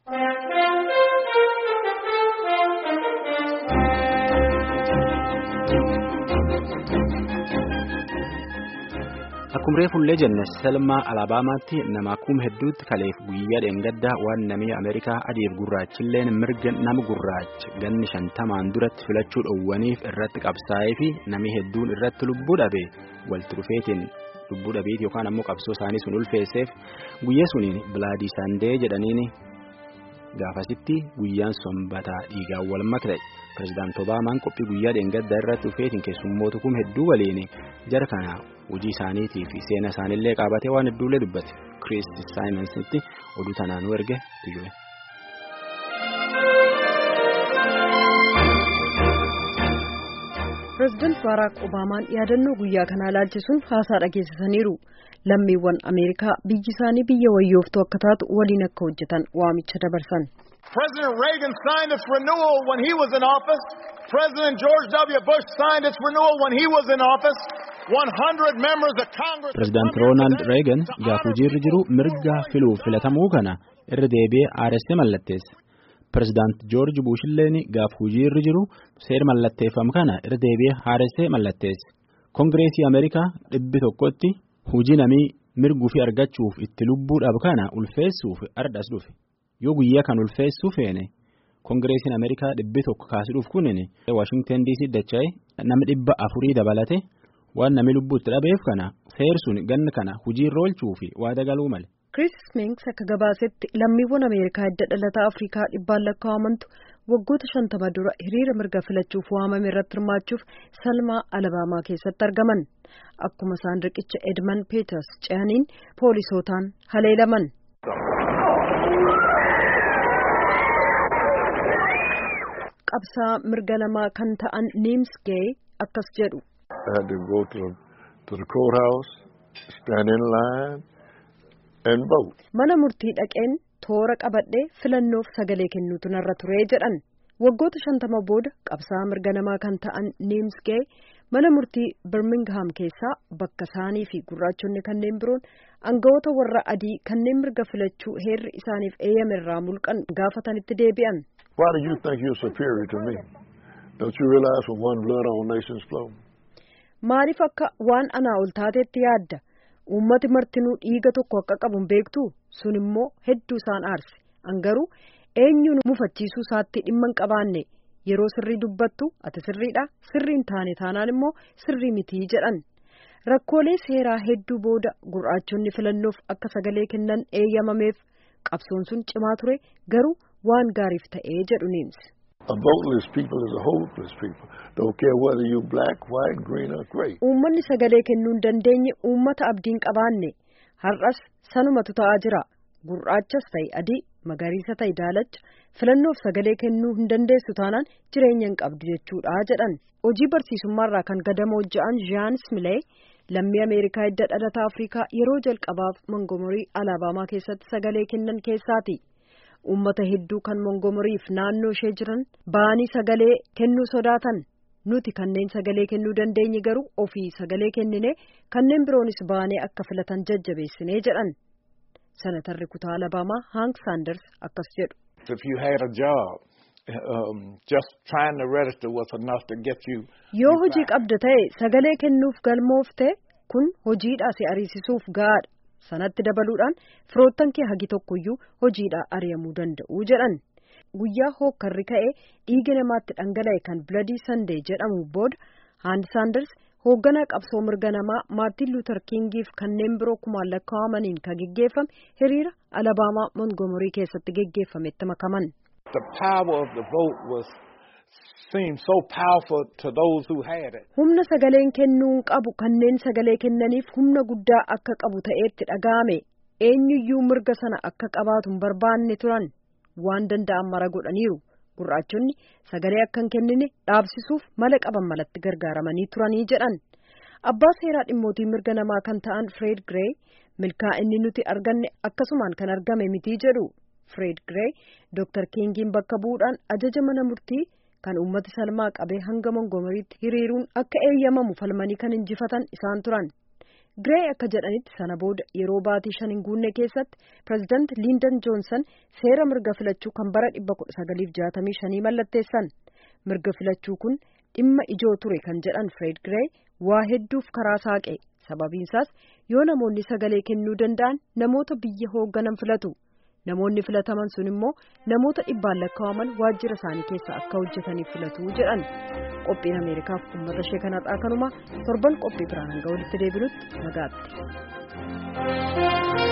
Akkuma reefullee jenne Selmaa Alaabaamaatti nama kuma hedduutti kaleef guyyaa dheengaddaa waan namni Ameerikaa adiif gurraachilleen mirga nama gurraacha ganni shantamaan duratti filachuu dhoowwaniif irratti qabsaa'ee fi namni hedduun irratti lubbuu dhabe walitti dhufeetiin lubbuu dhabeeti yookaan ammoo qabsoo isaanii sun ulfeesseef guyyaa suniin bilaadii saandee jedhaniin gaafasitti guyyaan sombataa dhiigaan wal makte. Pireezidaanti Obaamaan qophii guyyaa dheengaddaa irratti dhufeetiin keessummoota kuma hedduu waliin jara kana hojii isaaniitii fi seena isaaniillee qabatee waan hedduullee dubbate Kiristi Saayinansitti oduu tanaanuu erge tuyyue. Pireezidaanti Baaraak Obaamaan yaadannoo guyyaa kanaa ilaalchisuun haasaa dhageessisaniiru. Lammiiwwan Ameerikaa biyyi isaanii biyya wayyooftuu akka taatu waliin akka hojjetan waamicha dabarsan. President Reagan signed its renewal when he was in office. President George W. Bush signed its renewal when he was in office. 100 members of Congress. Pireezidaanti Roonaald Reegan gaafa hojiirra jiru mirga filuuf filatamuu kana irra deebi'ee aaressee mallatteesse. Pireezidaanti Joorji Buushilleen gaafa hojiirra jiru seera mallatteeffamu kana irra deebi'ee aaressee mallatteesse. Kongireesii Ameerikaa dhibbi tokkotti hojii namii mirguu fi argachuuf itti lubbuudhaaf kana ulfeessuuf ardhas dhufe. Yoo guyyaa kan ulfeessuu feene kongireesiin Ameerikaa dhibbi tokko kaasuudhuuf kunin Waashingtan DC dacha'e nama dhibba afurii dabalate waan namni lubbuutti dhabeef kana seersuun ganna kana hojiirra oolchuu fi waada galuu male. Chris Minks akka gabaasetti lammiiwwan Ameerikaa hidda dhalataa Afrikaa dhibbaan lakkaa'amantu waggoota shantama dura hiriira mirga filachuuf waamame irratti hirmaachuuf Salmaa Alabaamaa keessatti argaman. Akkuma isaan riqicha Edmund Peters ce'aniin poolisootaan haleelaman. qabsaa mirga namaa kan ta'an Niims Gay akkas jedhu. I had to go to the, to the courthouse, stand in line, and vote. Mana murtii dhaqeen toora qabadhee filannoof sagalee kennuutu narra ture jedhan. Waggoota shantama booda qabsaa mirga namaa kan ta'an Niims Gay mana murtii Birmingham keessaa bakka isaanii fi gurraachonni kanneen biroon aangawoota warra adii kanneen mirga filachuu heerri isaaniif eeyyame irraa mulqan gaafatanitti deebi'an. Why do you think you're superior to me? Don't you realize from one blood all nations flow? Maaliif akka waan anaa ol taatetti yaadda? Uummati martinuu dhiiga tokko akka qabu beektu sun immoo hedduu isaan aarse. Angaruu eenyuun mufachiisuu isaatti dhimma hin qabaanne yeroo sirrii dubbattu ati sirriidha sirrii hin taane taanaan immoo sirrii mitii jedhan. Rakkoolee seeraa hedduu booda gurraachonni filannoof akka sagalee kennan eeyyamameef qabsoon sun cimaa ture garuu waan gaariif ta'ee jedhu Niims. A voteless people is a hopeless people. Don't care whether you black, white, green or gray. Uummanni sagalee kennuu hin dandeenye uummata abdiin qabaanne har'as sanumatu ta'aa jira. Gurraachas ta'e adii, magariisa ta'e daalacha filannoof sagalee kennuu hin dandeessu taanaan jireenya hin qabdu jechuudha jedhan. Hojii barsiisummaarraa kan gadamoo ja'an Jean Smilee lammii Ameerikaa hidda dhalataa Afrikaa yeroo jalqabaaf Mongomorii Alabaamaa keessatti sagalee kennan keessaati. Uummata hedduu kan Mongomoriif naannoo ishee jiran ba'anii sagalee kennuu sodaatan. Nuti kanneen sagalee kennuu dandeenye garuu ofii sagalee kennine kanneen biroonis ba'anii akka filatan jajjabeessinee jedhan. Senatarri kutaa Alabaamaa Hank Sanders akkas jedhu. If you had a job, um, just trying to register was enough to get you. Yoo hojii qabda ta'e sagalee kennuuf galmoofte kun hojiidhaa si ariisisuuf gahaadha. Sanatti dabaluudhaan firoottan kee hagi tokkoyyuu hojiidhaa ari'amuu danda'u jedhan. Guyyaa hookkarri ka'ee dhiiga namaatti dhangala'e kan Bloody Sunday jedhamu booda Haand Saanders hoogganaa qabsoo mirga namaa Maartin Luuter Kingiif kanneen biroo kumaan lakkaa'amaniin kan geggeeffame hiriira Alabaamaa Mongomorii keessatti geggeeffametti makaman. The power of the vote was seemed so powerful to those who had it. Humna sagaleen kennuu qabu kanneen sagalee kennaniif humna guddaa akka qabu ta'eetti dhaga'ame eenyuyyuu mirga sana akka qabaatu hin barbaanne turan waan danda'an mara godhaniiru gurraachonni sagalee akka hin kennine dhaabsisuuf mala qaban malatti gargaaramanii turanii jedhan abbaa seeraa dhimmootii mirga namaa kan ta'an Fred Gray milkaa'inni nuti arganne akkasumaan kan argame mitii jedhu Fred Gray Dr. Kingiin bakka bu'uudhaan ajaja mana murtii kan uummati salmaa qabee hanga mongomoriitti hiriiruun akka eeyyamamu falmanii kan injifatan isaan turan Giree akka jedhanitti sana booda yeroo baatii shan hin guunne keessatti pireezidaant Liindon Joonsan seera mirga filachuu kan bara 1965 mallatteessan. Mirga filachuu kun dhimma ijoo ture kan jedhan Fred Giree waa hedduuf karaa saaqe. Sababiinsaas yoo namoonni sagalee kennuu danda'an namoota biyya hoogganan filatu. Namoonni filataman sun immoo namoota dhibbaan lakkaa'aman waajjira isaanii keessa akka hojjetaniif filatu jedhan. Qophiin Ameerikaaf uummata ishee kanarraa kanuma torban qophii biraan hanga walitti deebinutti nagaatti.